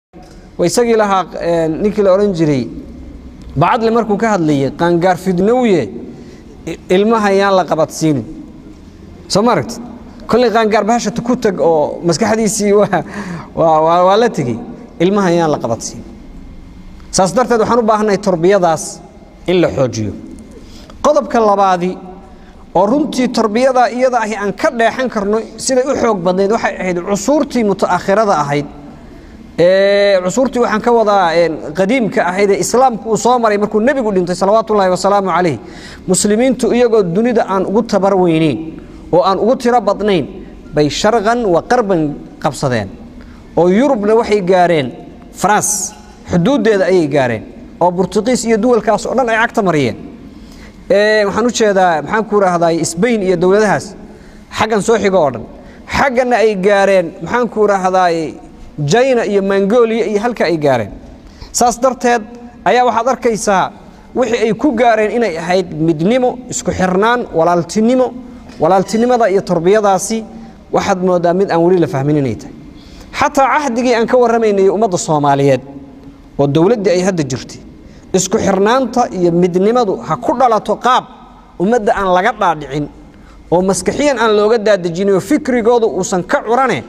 waa isagii lahaa ninkii la odhan jiray bacadle markuu ka hadlayay qaangaar fidnowye ilmaha yaan la qabadsiinin soo ma aragti kolley qaangaar bahashata ku tag oo maskaxdiisii waa la tegey ilmaha yaan la qabadsiinin saas darteed waxaan u baahannahay torbiyadaas in la xoojiyo qodobka labaadi oo runtii torbiyadaa iyada ahi aan ka dheexan karno siday u xoog badnayd waxay ahayd cusuurtii mutaakhirada ahayd cusuurtii waxaan ka wadaa qadiimka ahayd ee islaamku uu soo maray markuu nebigu dhintay salawaatu ullaahi wasalaamu calayh muslimiintu iyagoo dunida aan ugu tabar weyneyn oo aan ugu tiro badnayn bay sharqan wa qarban qabsadeen oo yurubna waxay gaareen faranse xuduuddeeda ayay gaareen oo burtuqiis iyo duwalkaas oo dhan ay cagta mariyeen waxaan u jeedaa maxaan ku rahday sbain iyo dowladahaas xaggan soo xigo oo dhan xagganna ay gaareen maxaan ku rahday jina iyo mongolia iyo halka ay gaareen saas darteed ayaa waxaad arkaysaa wixii ay ku gaareen inay ahayd midnimo isku xirnaan walaaltinimo walaaltinimada iyo torbiyadaasi waxaad moodaa mid aan weli la fahmin inay tahay xataa cahdigii aan ka warramaynay ummadda soomaaliyeed oo dowladdii ay hadda jirtay isku xirnaanta iyo midnimadu ha ku dhalato qaab ummadda aan laga dhaadhicin oo maskaxiyan aan looga daadejinoo fikrigoodu uusan ka curane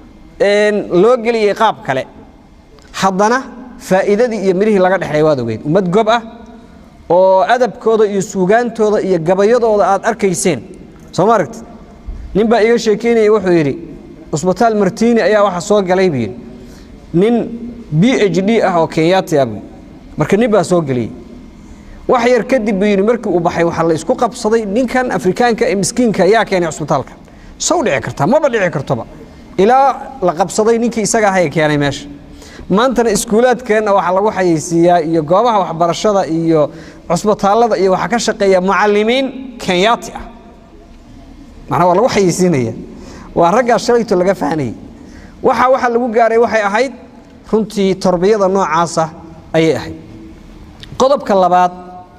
loo geliyey qaab kale haddana faa'iidadii iyo midhihii laga dhexlay waad ogeyd ummad gob ah oo adabkooda iyo suugaantooda iyo gabayadooda aad arkayseen soo ma aragti nin baa iga sheekeynaya wuxuu yidhi cusbitaal martiini ayaa waxa soo galay buu yidhi nin b h d ah oo kenyaati ah buu marka nin baa soo geliyey wax yar kadib buu yidhi markii uu baxay waxaa la isku qabsaday ninkan afrikaanka ee miskiinka yaa keenay cusbitaalka sow dhici kartaa maba dhici kartoba ilaa la qabsaday ninkii isaga aha ee keenay meesha maantana iskuulaadkeenna waxaa lagu xayeysiiyaa iyo goobaha waxbarashada iyo cusbitaallada iyo waxaa ka shaqeeya mucalimiin kenyaati ah macnaa waa lagu xayeysiinaya waa raggaa shalayto laga fahanayay waxa waxa lagu gaaray waxay ahayd runtii torbiyada noocaasa ayay ahayd qodobka labaad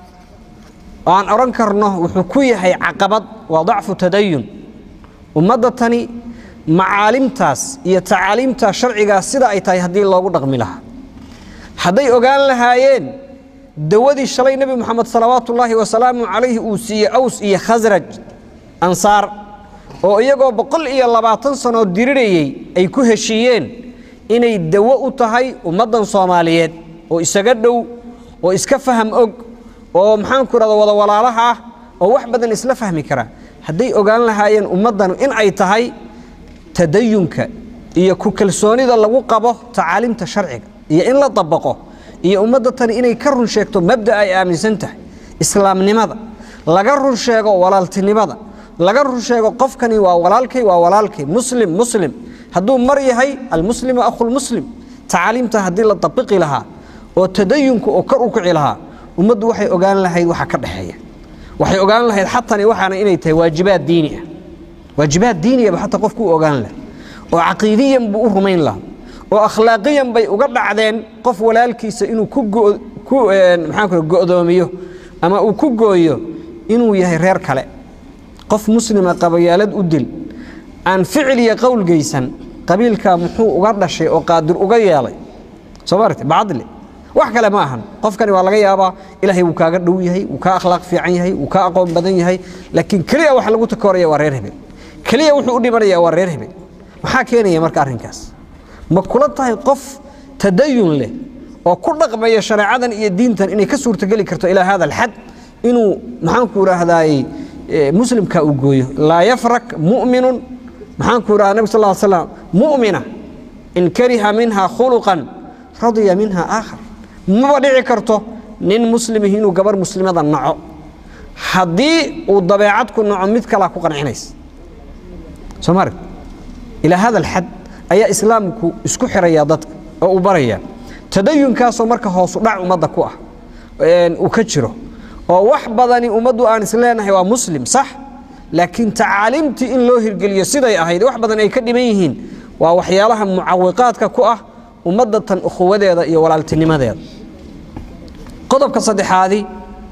oo aan odhan karno wuxuu ku yahay caqabad waa dacfu tadayun ummadda tani macaalimtaas iyo tacaaliimta sharcigaas sida ay tahay haddii loogu dhaqmi lahaa hadday ogaan lahaayeen dawadii shalay nebi moxamed salawaatu ullaahi wasalaamu calayhi uu siiyey aws iyo khasraj ansaar oo iyagoo boqol iyo labaatan sanoo dirirayey ay ku heshiiyeen inay dawo u tahay ummaddan soomaaliyeed oo isaga dhow oo iska faham og oo maxaanku idhahda wada walaalaha ah oo wax badan isla fahmi kara hadday ogaan lahaayeen ummaddan in ay tahay tadayunka iyo ku kalsoonida lagu qabo tacaalimta sharciga iyo in la dabaqo iyo ummadda tani inay ka run sheegto mabda ay aaminsan tahay islaamnimada laga run sheego walaaltinimada laga run sheego qofkani waa walaalkay waa walaalkay muslim muslim hadduu mar yahay almuslimu akhulmuslim tacaaliimta haddii la dabiqi lahaa oo tadayunka oo kor u kici lahaa ummaddu waxay ogaan lahayd waxa ka dhexeeya waxay ogaan lahayd xatani waxaana inay tahay waajibaad diini ah waajibaad diiniyaba xataa qofku u ogaan laha oo caqiidiyan buu u rumayn lahaa oo akhlaaqiyan bay uga dhacdeen qof walaalkiisa inuu ku maxaan go'doomiyo ama uu ku gooyo inuu yahay reer kale qof muslima qabayaalad u dil aan ficil iyo qowl geysan qabiilkaa muxuu uga dhashay oo qaadir uga yeelay soo maaragte bacadle wax kale ma ahan qofkani waa laga yaabaa ilaahay wuu kaaga dhow yahay wuu kaa akhlaaq fiican yahay wuu kaa aqoon badan yahay laakiin keliya wax lagu takooraya waa reer hebel keliya wuxuu u dhimanaya waa reer hebel maxaa keenaya marka arrinkaas ma kula tahay qof tadayun leh oo ku dhaqmaya shareecadan iyo diintan inay ka suurtogeli karto ilaa hada alxad inuu maxaanku idhaahdaay muslimka uu gooyo laa yafrak mu'minun maxaanku idhahda nabig sal slam mu'mina in kariha minha khuluqan radiya minha aakhar maba dhici karto nin muslimihi inuu gabar muslimada naco haddii uu dabeecad ku naco mid kalaa ku qancinaysa soo ma arag ilaa hada alxad ayaa islaamku isku xiraya dadka oo uu baraya tadayunkaasoo marka hoosu dhac ummadda ku ah uu ka jiro oo wax badani ummaddu aan isleenahay waa muslim sax laakiin tacaaliimtii in loo hirgeliyo siday ahayd wax badan ay ka dhiman yihiin waa waxyaalaha mucawiqaadka ku ah ummadda tan ukhuwadeeda iyo walaaltinimadeeda qodobka saddexaadi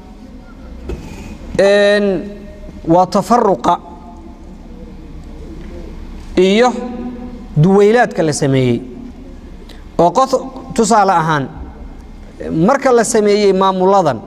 waa tafaruqa iyo duwaylaadka la sameeyey oo qof tusaale ahaan marka la sameeyey maamuladan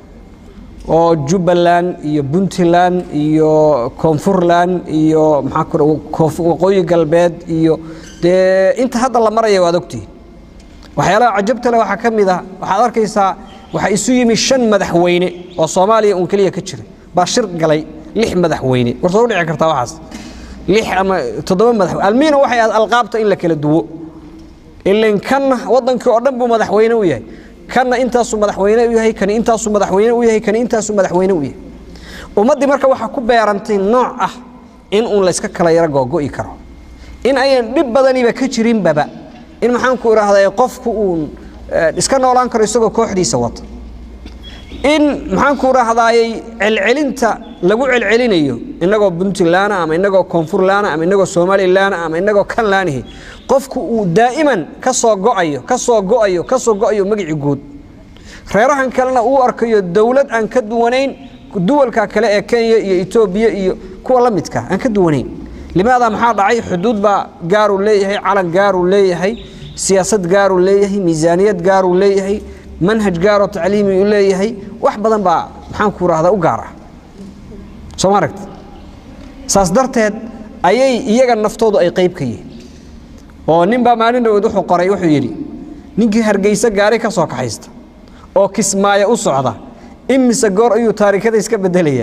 oo jubbaland iyo puntland iyo koonfurland iyo maxaa waqooyi galbeed iyo dee inta hadda la maraya waad ogtihin waxyaalaha cajabta leh waxaa ka mid ah waxaad arkaysaa waxaa isu yimi shan madaxweyne oo soomaaliya uun keliya ka jira baa shir galay lix madaxweyne war soo dhici kartaa waxaas lix ama toddoba madaxweyne almiina waxay ahayd alqaabta in la kala duwo ilan kanna waddankii oo dhan buu madaxweyne u yahay kanna intaasuu madaxweyne u yahay kani intaasuu madaxweyne u yahay kani intaasuu madaxweyne u yahay ummaddii marka waxaa ku beerantay nooc ah in uun layska kala yaro googo'i karo in ayan dhib badaniba ka jirinbaba in maxaanku idhaahdaa qofku uun iska noolaan karo isagoo kooxdiisa wata in maxaanku idhaahdaayey celcelinta lagu celcelinayo inagoo puntlaana ama inagoo koonfurlaana ama inagoo somalilaana ama inagoo kanlaanihi qofku uu daa'iman ka soo go'ayo ka soo go'ayo ka soo go'ayo magicii guud reerahan kalena uu arkayo dowlad aan ka duwanayn duwalka kale ee kenya iyo etoobiya iyo kuwa la midka aan ka duwanayn limaada maxaa dhacay xuduud baa gaaruu leeyahay calan gaaruu leeyahay siyaasad gaaruu leeyahay miisaaniyad gaaruu leeyahay manhaj gaaroo tacliimi u leeyahay wax badan baa maxaanku rahdaa u gaar ah soo ma aragti saas darteed ayay iyaga naftoodu ay qayb ka yihiin oo nin baa maalin dhawood wuxuu qoray wuxuu yidhi ninkii hargeysa gaari ka soo kaxaysta oo kismaayo u socda imise goor ayuu taarikada iska bedelayaa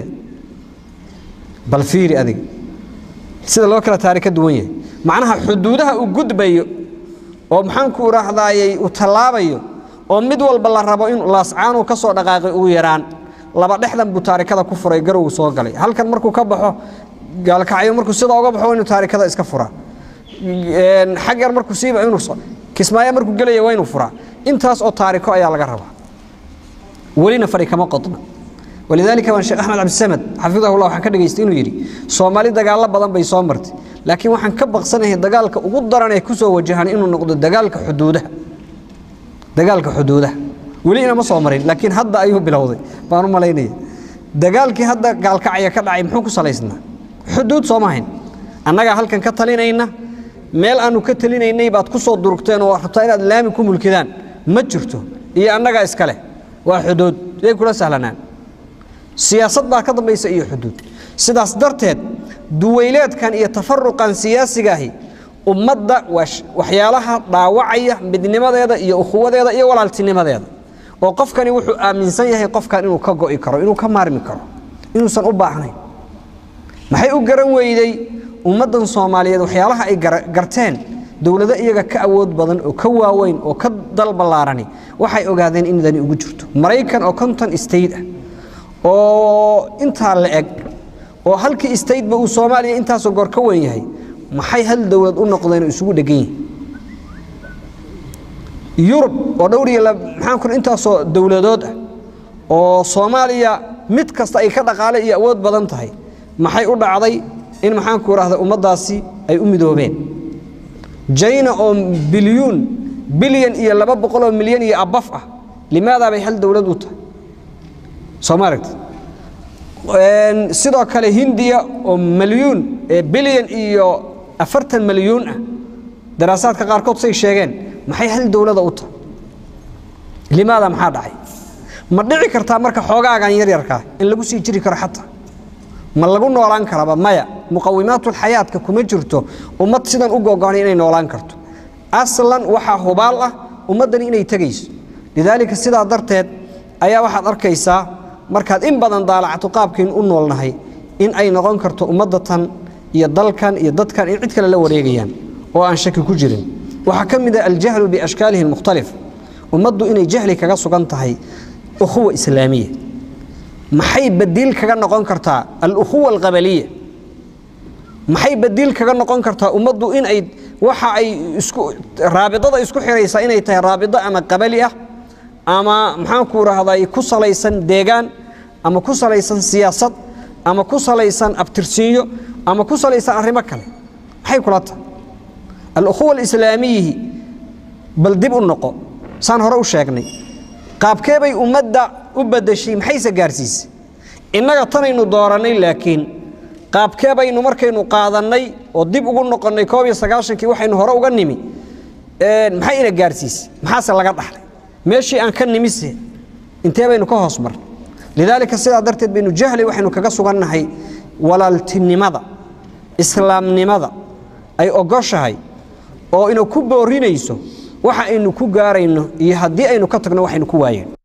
bal fiiri adiga sida loo kala taarika duwan yahay macnaha xuduudaha uu gudbayo oo maxaanku idhaahdaayey uu tallaabayo oo mid walba la rabo in laascaanuu ka soo dhaqaaqay ugu yaraan laba dhexdan buu taarikada ku furay garowgu soo galay halkan markuu ka baxo gaalkacyo markuu sidaa uga baxo inuu taarikada iska furaa xaggan markuu siiba inuu kismaayo markuu gelaya waa inuu furaa intaas oo taariko ayaa laga rabaa welina fadhi kama qodna walidaalika waan sheekh axmed cabdisamed xafidahullah waxaan ka dhegaystay inuu yidhi soomaali dagaallo badan bay soo martay laakiin waxaan ka baqsanahay dagaalka ugu daran ee ku soo wajahan inuu noqdo dagaalka xuduudaha dagaalka xuduudaha weli inama soo marin laakiin hadda ayuu bilowday baan u malaynaya dagaalkii hadda gaalkacya ka dhacay muxuu ku salaysnaa xuduud sooma hayn annagaa halkan ka talinayna meel aanu ka talinaynay baad ku soo durugteen oo rabtaa inaad laami ku mulkidaan ma jirto iyo annagaa iska leh waa xuduud yay kula sahlanaan siyaasad baa ka dambaysa iyo xuduud sidaas darteed duwayleedkan iyo tafaruqan siyaasigaahi ummadda waxyaalaha dhaawacaya midnimadeeda iyo ukhuwadeeda iyo walaaltinimadeeda oo qofkani wuxuu aaminsan yahay qofkan inuu ka go'i karo inuu ka maarmi karo inuusan u baahnayn maxay u garan weyday ummaddan soomaaliyeed waxyaalaha ay garteen dowlado iyaga ka awood badan oo ka waaweyn oo ka dalballaarani waxay ogaadeen in dani ugu jirto maraykan oo konton state ah oo intaa la eg oo halkii stateba uu soomaaliya intaasoo goor ka weyn yahay maxay hal dowlad u noqdeen oo isugu dhegan yihin yurub oo dhowr iyo maxaan ku intaasoo dowladood ah oo soomaaliya mid kasta ay ka dhaqaale iyo awood badan tahay maxay u dhacday in maxaanku idhahda ummaddaasi ay u midoobeen jayna oo bilyuun bilyan iyo laba boqoloo milyan iyo abaf ah limaadaa bay hal dowlad u tahay soo ma aragti sidoo kale hindiya oo milyuun bilyan iyo afartan milyuun ah daraasaadka qaarkood say sheegeen maxay hal dowlada u tahay limaada maxaa dhacay ma dhici kartaa marka xoogaagan yaryarkaa in lagu sii jiri karo xataa ma lagu noolaan karaba maya muqawimaatulxayaadka kuma jirto ummad sidan u gogoonay inay noolaan karto aslan waxaa hubaal ah ummaddani inay tegayso lidaalika sidaa darteed ayaa waxaad arkaysaa markaad in badan daalacto qaabkiin u noolnahay in ay noqon karto ummaddatan iyo dalkan iyo dadkan in cid kale la wareegayaan oo aan shaki ku jirin waxaa ka mid ah aljahlu biashkaalihi almukhtalifa ummaddu inay jahli kaga sugan tahay ukhuwa islaamiya maxay badiil kaga noqon kartaa alukhuwa alqabaliya maxay badiil kaga noqon kartaa ummaddu in ay waxa ay isku raabidada isku xiraysaa inay tahay raabido ama qabali ah ama maxaanku rahday ku salaysan deegaan ama ku salaysan siyaasad ama ku salaysan abtirsiinyo ama ku salaysan arrimo kale maxay kula tahay alukhuwa alislaamiyihi bal dib u noqo saan hore u sheegnay qaabkee bay ummadda u badashay maxayse gaarsiisay innaga tanaynu doorannay laakiin qaabkee baynu markaynu qaadannay oo dib ugu noqonnay koob iyo sagaashankii waxaynu hore uga nimi maxay ina gaarsiisay maxaase laga dhaxlay meeshii aan ka nimise intee baynu ka hoos marnay lidaalika sidaa darteed baynu jahli waxaynu kaga sugannahay walaaltinimada islaamnimada ay ogoshahay oo ina ku boorinayso waxa aynu ku gaarayno iyo haddii aynu ka tagno waxaynu ku waayeen